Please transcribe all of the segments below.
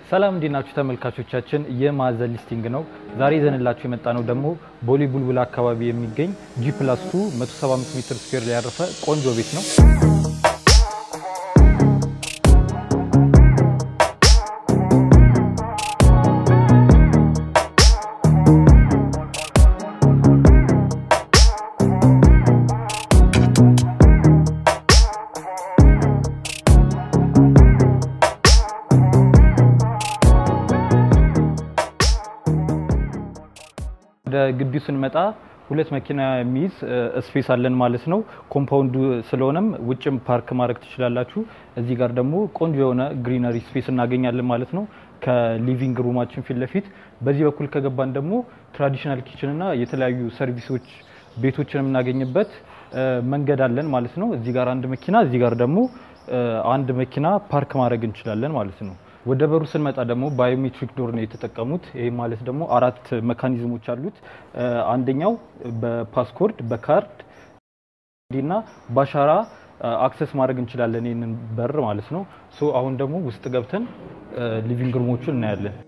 ሰላም እንዴት ናችሁ ተመልካቾቻችን? የማዕዘን ሊስቲንግ ነው። ዛሬ ይዘንላችሁ የመጣ ነው ደግሞ ቦሌ ቡልቡላ አካባቢ የሚገኝ ጂ ፕላስ 2 175 ሜትር ስኩዌር ላይ ያረፈ ቆንጆ ቤት ነው። ወደ ግቢው ስንመጣ ሁለት መኪና የሚይዝ ስፔስ አለን ማለት ነው። ኮምፓውንዱ ስለሆነም ውጭም ፓርክ ማድረግ ትችላላችሁ። እዚህ ጋር ደግሞ ቆንጆ የሆነ ግሪነሪ ስፔስ እናገኛለን ማለት ነው ከሊቪንግ ሩማችን ፊት ለፊት። በዚህ በኩል ከገባን ደግሞ ትራዲሽናል ኪችን እና የተለያዩ ሰርቪሶች ቤቶችን የምናገኝበት መንገድ አለን ማለት ነው። እዚህ ጋር አንድ መኪና፣ እዚህ ጋር ደግሞ አንድ መኪና ፓርክ ማድረግ እንችላለን ማለት ነው። ወደ በሩ ስንመጣ ደግሞ ባዮሜትሪክ ዶር ነው የተጠቀሙት። ይህ ማለት ደግሞ አራት መካኒዝሞች አሉት። አንደኛው በፓስኮርድ በካርድ እና በአሻራ አክሰስ ማድረግ እንችላለን ይህንን በር ማለት ነው። ሶ አሁን ደግሞ ውስጥ ገብተን ሊቪንግ ሩሞቹን እናያለን።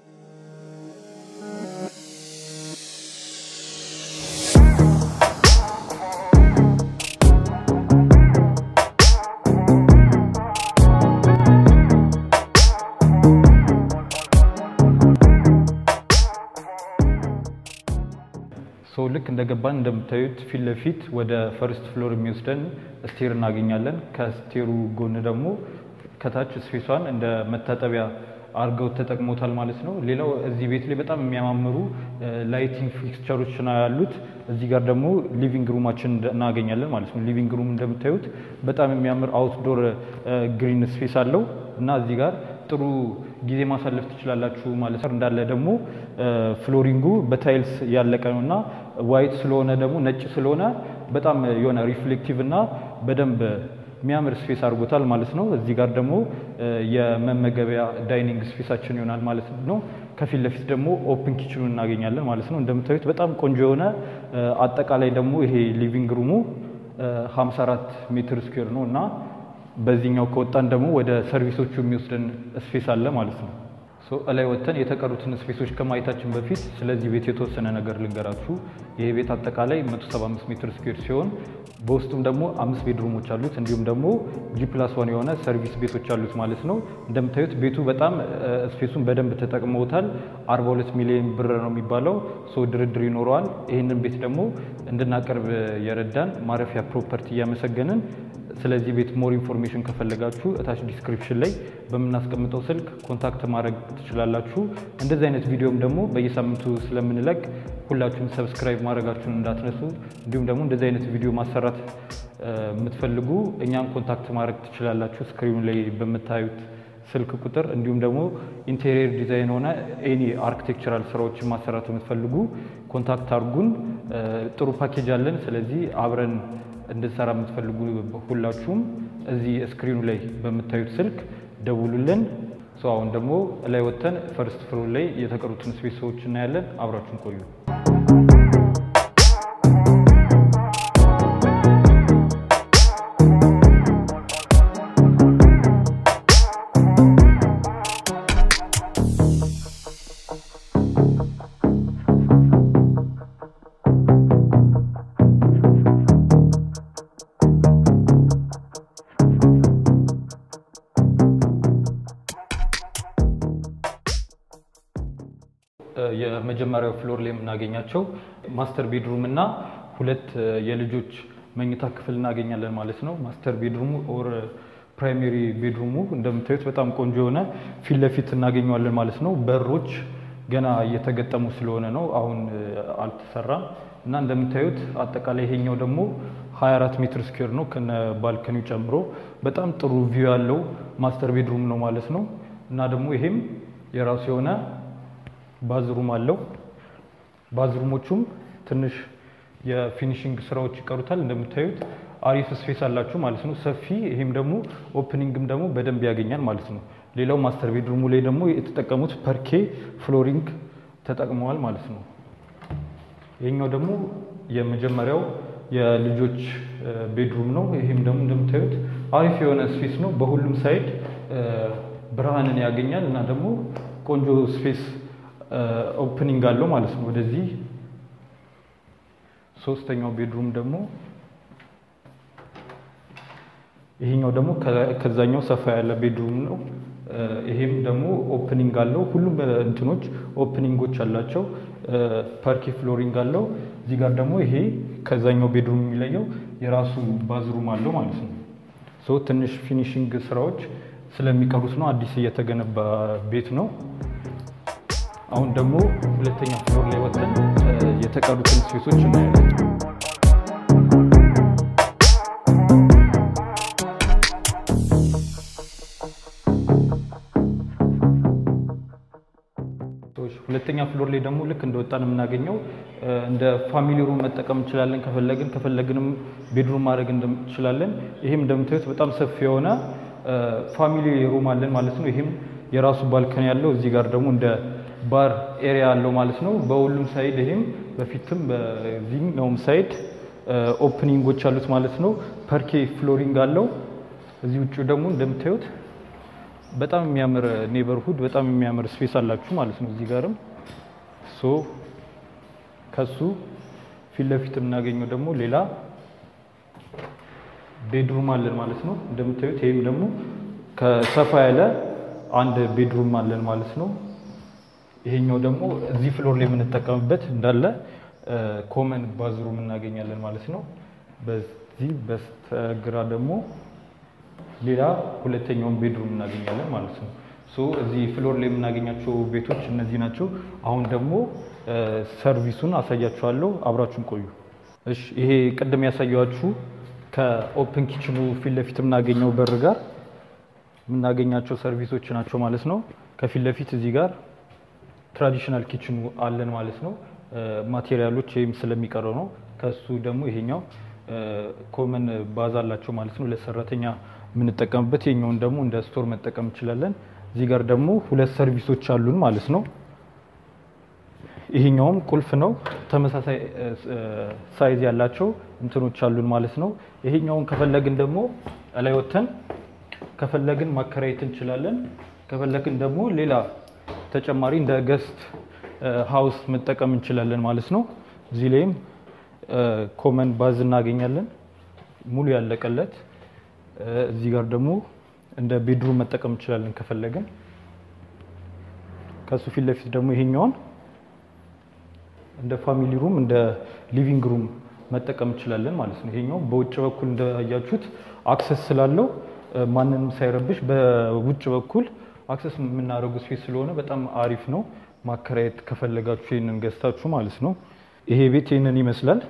ሶ ልክ እንደገባን እንደምታዩት ፊት ለፊት ወደ ፈርስት ፍሎር የሚወስደን ስቴር እናገኛለን። ከስቴሩ ጎን ደግሞ ከታች ስፔሷን እንደ መታጠቢያ አድርገው ተጠቅሞታል ማለት ነው። ሌላው እዚህ ቤት ላይ በጣም የሚያማምሩ ላይቲንግ ፊክስቸሮች ነው ያሉት። እዚህ ጋር ደግሞ ሊቪንግ ሩማችን እናገኛለን ማለት ነው። ሊቪንግ ሩም እንደምታዩት በጣም የሚያምር አውትዶር ግሪን ስፔስ አለው እና እዚህ ጋር ጥሩ ጊዜ ማሳለፍ ትችላላችሁ ማለት ነው። እንዳለ ደግሞ ፍሎሪንጉ በታይልስ ያለቀ ነው እና ዋይት ስለሆነ ደግሞ ነጭ ስለሆነ በጣም የሆነ ሪፍሌክቲቭ እና በደንብ የሚያምር ስፔስ አድርጎታል ማለት ነው። እዚህ ጋር ደግሞ የመመገቢያ ዳይኒንግ ስፔሳችን ይሆናል ማለት ነው። ከፊት ለፊት ደግሞ ኦፕን ኪችኑን እናገኛለን ማለት ነው። እንደምታዩት በጣም ቆንጆ የሆነ አጠቃላይ ደግሞ ይሄ ሊቪንግ ሩሙ 54 ሜትር ስኩዌር ነው እና በዚህኛው ከወጣን ደግሞ ወደ ሰርቪሶቹ የሚወስደን ስፔስ አለ ማለት ነው። ሶ እላይ ወጥተን የተቀሩትን ስፔሶች ከማየታችን በፊት ስለዚህ ቤት የተወሰነ ነገር ልንገራችሁ። ይሄ ቤት አጠቃላይ 175 ሜትር ስኩዌር ሲሆን በውስጡም ደግሞ አምስት ቤድሩሞች አሉት እንዲሁም ደግሞ ጂ ፕላስ ዋን የሆነ ሰርቪስ ቤቶች አሉት ማለት ነው። እንደምታዩት ቤቱ በጣም ስፔሱን በደንብ ተጠቅመውታል። 42 ሚሊዮን ብር ነው የሚባለው። ሶ ድርድር ይኖረዋል። ይህንን ቤት ደግሞ እንድናቀርብ የረዳን ማረፊያ ፕሮፐርቲ እያመሰገንን ስለዚህ ቤት ሞር ኢንፎርሜሽን ከፈለጋችሁ እታች ዲስክሪፕሽን ላይ በምናስቀምጠው ስልክ ኮንታክት ማድረግ ትችላላችሁ። እንደዚህ አይነት ቪዲዮም ደግሞ በየሳምንቱ ስለምንለቅ ሁላችሁም ሰብስክራይብ ማድረጋችሁን እንዳትነሱ። እንዲሁም ደግሞ እንደዚህ አይነት ቪዲዮ ማሰራት የምትፈልጉ እኛን ኮንታክት ማድረግ ትችላላችሁ ስክሪኑ ላይ በምታዩት ስልክ ቁጥር። እንዲሁም ደግሞ ኢንቴሪየር ዲዛይን ሆነ ኤኒ አርኪቴክቸራል ስራዎችን ማሰራት የምትፈልጉ ኮንታክት አድርጉን። ጥሩ ፓኬጅ አለን። ስለዚህ አብረን እንድንሰራ የምትፈልጉ ሁላችሁም እዚህ ስክሪኑ ላይ በምታዩት ስልክ ደውሉልን። ሰው አሁን ደግሞ ላይ ወጥተን ፈርስት ፍሎር ላይ የተቀሩትን ስፔሶች እናያለን። አብራችሁን ቆዩ። የመጀመሪያው ፍሎር ላይ የምናገኛቸው ማስተር ቤድሩም እና ሁለት የልጆች መኝታ ክፍል እናገኛለን ማለት ነው። ማስተር ቤድሩሙ ኦር ፕራይሜሪ ቤድሩሙ እንደምታዩት በጣም ቆንጆ የሆነ ፊት ለፊት እናገኘዋለን ማለት ነው። በሮች ገና እየተገጠሙ ስለሆነ ነው፣ አሁን አልተሰራም እና እንደምታዩት አጠቃላይ ይሄኛው ደግሞ 24 ሜትር ስኩዌር ነው ከነ ባልከኒው ጨምሮ በጣም ጥሩ ቪው ያለው ማስተር ቤድሩም ነው ማለት ነው እና ደግሞ ይሄም የራሱ የሆነ ባዝሩም አለው። ባዝሩሞቹም ትንሽ የፊኒሽንግ ስራዎች ይቀሩታል። እንደምታዩት አሪፍ ስፔስ አላችሁ ማለት ነው፣ ሰፊ። ይሄም ደግሞ ኦፕኒንግም ደግሞ በደንብ ያገኛል ማለት ነው። ሌላው ማስተር ቤድሩሙ ላይ ደግሞ የተጠቀሙት ፐርኬ ፍሎሪንግ ተጠቅመዋል ማለት ነው። ይሄኛው ደግሞ የመጀመሪያው የልጆች ቤድሩም ነው። ይሄም ደግሞ እንደምታዩት አሪፍ የሆነ ስፔስ ነው። በሁሉም ሳይድ ብርሃንን ያገኛል እና ደግሞ ቆንጆ ስፔስ ኦፕኒንግ አለው ማለት ነው ወደዚህ። ሶስተኛው ቤድሩም ደግሞ ይሄኛው ደግሞ ከዛኛው ሰፋ ያለ ቤድሩም ነው። ይሄም ደግሞ ኦፕኒንግ አለው። ሁሉም እንትኖች ኦፕኒንጎች አላቸው። ፓርኬ ፍሎሪንግ አለው። እዚህ ጋር ደግሞ ይሄ ከዛኛው ቤድሩም የሚለየው የራሱ ባዝሩም አለው ማለት ነው። ሶ ትንሽ ፊኒሽንግ ስራዎች ስለሚቀሩት ነው። አዲስ እየተገነባ ቤት ነው። አሁን ደግሞ ሁለተኛ ፍሎር ላይ ወጥተን የተቀሩትን ስፔሶች እናያለን። ሁለተኛ ፍሎር ላይ ደግሞ ልክ እንደወጣን የምናገኘው እንደ ፋሚሊ ሩም መጠቀም እንችላለን። ከፈለግን ከፈለግንም ቤድሩም ማድረግ እንችላለን። ይህም እንደምታዩት በጣም ሰፊ የሆነ ፋሚሊ ሩም አለን ማለት ነው። ይህም የራሱ ባልከን ያለው እዚህ ጋር ደግሞ እንደ ባር ኤሪያ አለው ማለት ነው። በሁሉም ሳይድ ይህም በፊትም በዚህኛውም ሳይድ ኦፕኒንጎች አሉት ማለት ነው። ፐርኬ ፍሎሪንግ አለው። እዚህ ውጭ ደግሞ እንደምታዩት በጣም የሚያምር ኔበርሁድ በጣም የሚያምር ስፔስ አላችሁ ማለት ነው። እዚህ ጋርም ሶ ከሱ ፊት ለፊት የምናገኘው ደግሞ ሌላ ቤድሩም አለን ማለት ነው። እንደምታዩት ይህም ደግሞ ከሰፋ ያለ አንድ ቤድሩም አለን ማለት ነው። ይሄኛው ደግሞ እዚህ ፍሎር ላይ የምንጠቀምበት እንዳለ ኮመን ባዝሩም እናገኛለን ማለት ነው። በዚህ በስተግራ ደግሞ ሌላ ሁለተኛውን ቤድሩም እናገኛለን ማለት ነው። ሶ እዚህ ፍሎር ላይ የምናገኛቸው ቤቶች እነዚህ ናቸው። አሁን ደግሞ ሰርቪሱን አሳያችኋለሁ። አብራችሁን ቆዩ። እሺ፣ ይሄ ቅድም ያሳያችሁ ከኦፕን ኪችኑ ፊት ለፊት የምናገኘው በር ጋር የምናገኛቸው ሰርቪሶች ናቸው ማለት ነው። ከፊት ለፊት እዚህ ጋር ትራዲሽናል ኪችኑ አለን ማለት ነው። ማቴሪያሎች ይህም ስለሚቀረው ነው። ከሱ ደግሞ ይሄኛው ኮመን ባዝ አላቸው ማለት ነው ለሰራተኛ የምንጠቀምበት ይሄኛውን ደግሞ እንደ ስቶር መጠቀም እንችላለን። እዚህ ጋር ደግሞ ሁለት ሰርቪሶች አሉን ማለት ነው። ይሄኛውም ቁልፍ ነው። ተመሳሳይ ሳይዝ ያላቸው እንትኖች አሉን ማለት ነው። ይሄኛውን ከፈለግን ደግሞ ላይ ወተን ከፈለግን ማከራየት እንችላለን። ከፈለግን ደግሞ ሌላ ተጨማሪ እንደ ገስት ሃውስ መጠቀም እንችላለን ማለት ነው። እዚህ ላይም ኮመን ባዝ እናገኛለን ሙሉ ያለቀለት እዚህ ጋር ደግሞ እንደ ቤድሩም መጠቀም እንችላለን ከፈለግን። ከሱ ፊት ለፊት ደግሞ ይሄኛውን እንደ ፋሚሊ ሩም እንደ ሊቪንግ ሩም መጠቀም እንችላለን ማለት ነው። ይሄኛው በውጭ በኩል እንዳያችሁት አክሰስ ስላለው ማንንም ሳይረብሽ በውጭ በኩል አክሰስ የምናደርጉ ስፔስ ስለሆነ በጣም አሪፍ ነው። ማከራየት ከፈለጋችሁ ይህንን ገዝታችሁ ማለት ነው። ይሄ ቤት ይህንን ይመስላል።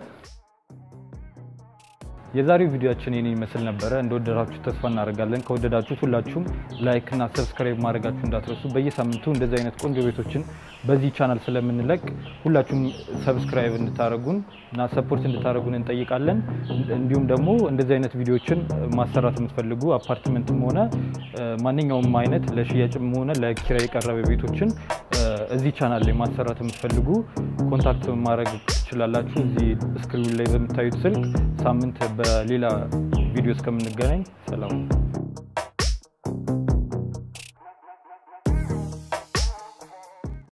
የዛሬው ቪዲዮአችን ይህን ይመስል ነበረ። እንደወደዳችሁ ተስፋ እናደርጋለን። ከወደዳችሁት ሁላችሁም ላይክ እና ሰብስክራይብ ማድረጋችሁ እንዳትረሱ። በየሳምንቱ እንደዚህ አይነት ቆንጆ ቤቶችን በዚህ ቻናል ስለምንለቅ ሁላችሁም ሰብስክራይብ እንድታደርጉን እና ሰፖርት እንድታደርጉን እንጠይቃለን። እንዲሁም ደግሞ እንደዚህ አይነት ቪዲዮችን ማሰራት የምትፈልጉ አፓርትመንትም ሆነ ማንኛውም አይነት ለሽያጭም ሆነ ለኪራይ የቀረበ ቤቶችን እዚህ ቻናል ላይ ማሰራት የምትፈልጉ ኮንታክት ማድረግ ትችላላችሁ። እዚህ ስክሪን ላይ በምታዩት ስልክ። ሳምንት በሌላ ቪዲዮ እስከምንገናኝ ሰላም።